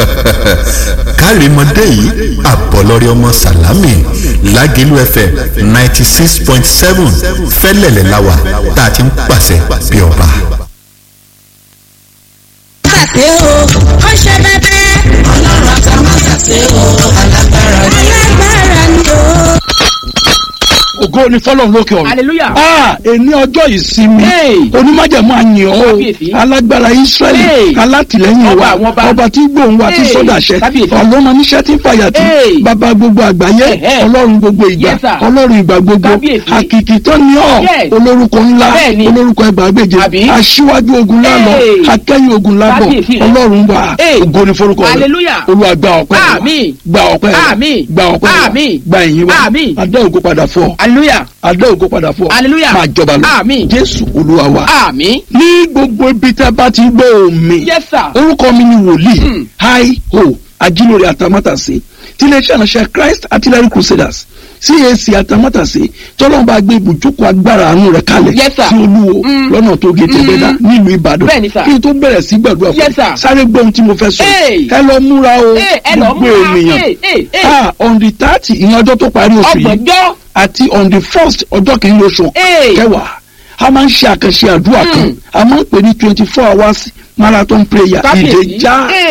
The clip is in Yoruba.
kárìmọ́dé yìí àbọ̀lọ́rí ọmọ sàlámì lágẹ̀lú fm ninety six point seven fẹ́lẹ̀lẹ̀ láwà tá a ti ń pàṣẹ bí ọba. ṣàṣe o ó ṣe bẹbẹ. ọlọ́run àtàwọn ṣàṣe o alágbára ni. alágbára ni o. ògo ni fọlọ́run lókè ọ̀run. hallelujah. a èní ọjọ́ ìsinmi Hey. onímájẹ̀mú àyàn o Kábíyèsí. alágbára israẹli Hey. alátìlẹ́yìn Ọba wa àwọn ọba. ọba tí gbóhùn wa tí Hey. sọdàṣẹ Kábíyèsí. ọlọ́mọ níṣẹ́ tí fàyàtì Hey. bàbá gbogbo àgbáyé Ẹ̀hẹ́. ọlọ́run gbogbo ìgbà Yes, sir. ọlọ́run ìgbà gbogbo Kábíyèsí. àkìkì tó ní ọ Yes. olórúkọ ńlá Bẹ́ẹ̀ni. olórúkọ ẹgbàágbèje Àbí? aṣíwájú ogun lálọ Hey. akẹ́yìn ogun lábọ̀ Kábíyèsí rẹ̀. ọlọ́run wa Hey. ògo ni forúkọ rẹ̀ Hallelujah. olúwa gba ọpẹ́ wa. Àmín. gba ọpẹ́ wa. Àmín. gba ọpẹ́ wa. Àmín. gba ìyìn wa Àmín. adá ògo padà fún ọ hallelujah. adá ògo padà fún ọ Hallelujah. máa jọba lọ Àmín. jésù olúwa wa àmín. ní gbogbo ibi tẹ́ bá ti gbọ́ omi yes sir. orúkọ mi ni wòlíì Hmm. hi ho ajílórí atamátàsé tí iléeṣẹ́ ìránṣẹ́ christ artillery crusaders cac atamátàsé tọ́lọ́n bá gbé ibùjókòó agbára àánú rẹ̀ kalẹ̀ Yes, sir. sí olúwo Hmm. lọ́nà tó gé tẹ̀gbẹ́dá nílùú ìbàdàn Bẹ́ẹ̀ni, sir. kí n tó bẹ̀rẹ̀ sí gbàdúrà fún Yes, sir. sáré gbọ́ ohun tí mo fẹ́ sọ Hey. ẹ lọ múra o Hey, ẹ lọ gbogbo múra. ènìyàn Hey, hey, hey. ah on the thirty ìyẹn ọjọ́ tó parí oṣù yìí ọgbọ̀njọ́. àti on the first ọjọ́ kìíní oṣù Hey. kẹwàá a máa ń ṣe àkànṣe àdúrà kan Mm. a máa ń pè ní twenty four hours marathon prayer Kábíyèsí. ìdè já Hey.